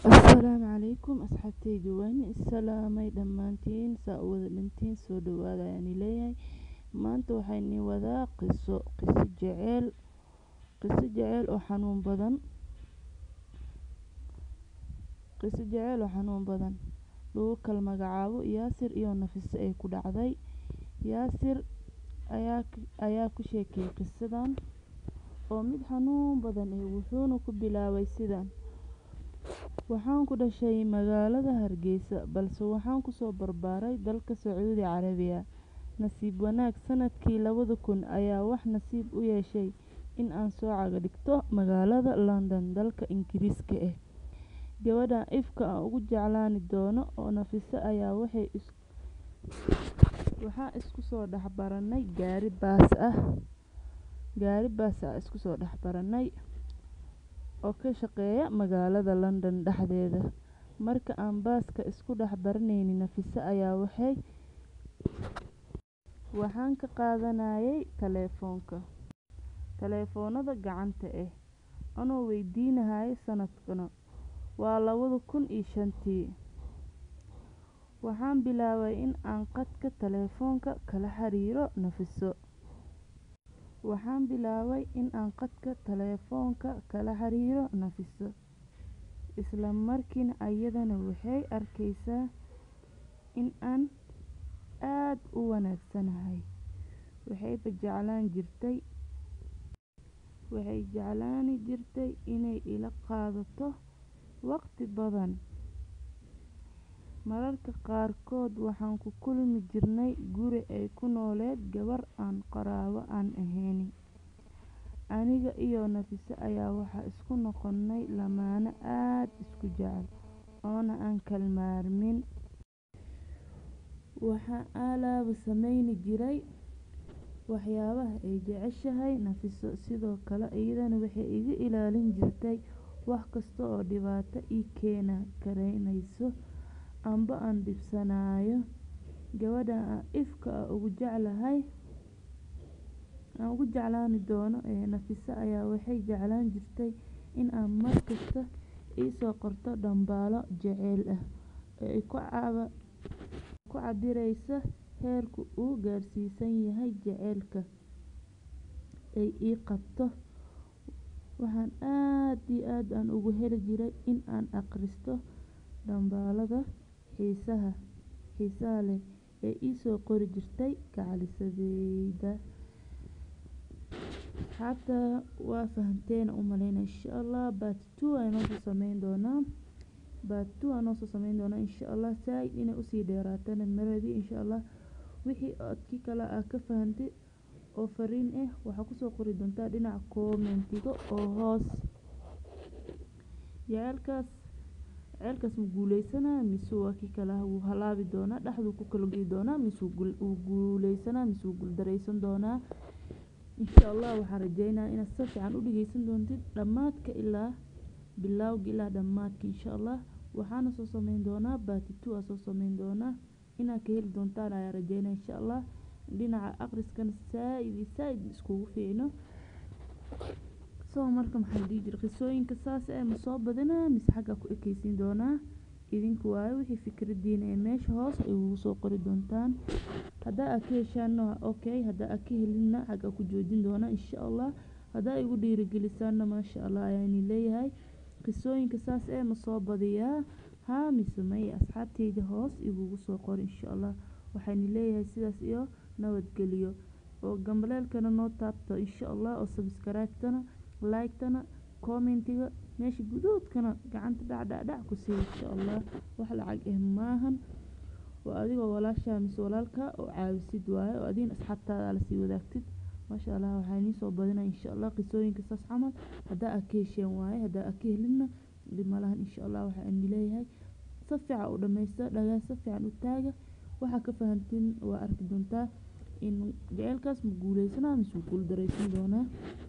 Assalaamu calaykum asxaabtayda waan salaamay dhammaantiin saa u wada dhintiin soo dhawaada ayaan leeyahay maanta waxaan nii wadaa qiso qiso jecel qiso jecel oo xanuun badan qiso jecel oo xanuun badan lagu kala magacaabo yaasir iyo nafiso ay ku dhacday yaasir ayaa ayaa ku sheekay qisadan oo mid xanuun badan eh wuxuuna ku bilaabay sidan waxaan ku dhashay magaalada hargeysa balse waxaan kusoo barbaaray dalka sacuudi carabiya nasiib wanaag sanadkii labada kun ayaa wax nasiib u yeeshay in aan soo caga dhigto magaalada london dalka ingiriiska ah gabadha ifka aan ugu jeclaani doono oo nafiso ayaa waxay is waxaan isku soo dhex baranay gaari baas ah gaari baas ah isku soo dhex baranay oo ka shaqeeya magaalada london dhexdeeda marka aan baaska isku dhex baranayni nafiso ayaa waxay waxaan ka qaadanayay taleefoonka taleefoonada gacanta ah anoo weydiinayay sanadkana waa labada kun iyo shantii waxaan bilaabay in aan qadka taleefoonka kala xiriiro nafiso waxaan bilaabay in aan qadka taleefoonka kala xiriiro nafiso isla markiina ayadana waxay arkaysaa in aan aad u wanaagsanahay waxayba jeclaan jirtay waxay jeclaani jirtay inay ila qaadato waqti badan mararka qaarkood waxaan ku kulmi jirnay guri ay ku nooleed gabar aan qaraabo aan ahayn aniga iyo nafiso ayaa waxaa isku noqonay lamaane aad isku jecel oona aan kala maarmin waxaan alaaba sameyni jiray waxyaabaha ay jeceshahay nafiso sidoo kale iyadana waxay iga ilaalin jirtay wax kasta oo dhibaato ii keeni karaynayso amba aan dhibsanayo gabadha aan ifka ah ugu jeclahay aan ugu jeclaani doono ee nafiso ayaa waxay jeclaan jirtay in aan mar kasta ii soo qorto dhambaalo jaceyl ah oo ay ku caba ku cabiraysa heerka uu gaarsiisan yahay jaceylka ay ii qabto waxaan aad iyo aad aan ugu heli jiray in aan akhristo dhambaalada xiisaha xiisaha leh ee ii soo qori jirtay gacalisadeyda asxaabta waa fahanteen u malaynaya insha allah part two ayaan noo soo sameyn doonaa part two aan noo soo sameyn doonaa insha allah saaid inay usii dheeraatana maradi insha allah wixii codki kale aa ka fahantay oo fariin ah waxaa kusoo qori doontaa dhinaca commentiga oo hoos jaceylkaas jaceylkaas ma guuleysanaa mise waa kii kale wuu halaabi doonaa dhexduu ku kala goyi doonaa mise wuu guuleysanaa mise wuu guuldareysan doonaa insha allah waxaan rajeynayaa inaad si fiican u dhegeysan doontid dhammaadka ilaa bilowga ilaa dhammaadka insha allah waxaana soo sameyn doonaa part two aa soo sameyn doonaa inaad ka heli doontaan ayaan rajeynaya insha allah dhinaca akhriskana saaid iyo saaid iskugu fiicno soo marka maxaa dhihi jiray qisooyinka saas ah ma soo badinaa mise xaggaa ku ekeysiin doonaa idinku waaye wixii fikradiina ee meesha hoos ay ugu soo qori doontaan haddaa aad ka heshaanna waa okay haddaa aad ka helinna xaggaa ku joojin doonaa insha allah haddaa igu dhiirigelisaanna maasha allah ayaani leeyahay qisooyinka saas eh ma soo badiyaa haa mise maya asxaabteyda hoos igugu soo qori insha allah waxaani leeyahay sidaas iyo nabadgelyo oo gambaleelkana noo taabto insha allah oo subscribe-tana like-tana commentiga meesha guduudkana gacanta dhacdhacdhac ku sii insha allah wax lacag ah maahan waa adigoo walaashaa mise walaalkaa oo caawisid waaye oo adiin asxaabtaada aad lasii wadaagtid maasha allah waxaa inii soo badinaya insha allah qisooyinka saas camal haddaa aad ka hesheen waaye haddaa aad ka helinna dhib malahan insha allah waxaa ini leeyahay si fiican u dhameysta dhagaa si fiican u taaga waxaa ka fahantiin waa arki doontaa in jaceylkaas ma guuleysanaa mise wuu guuldareysan doonaa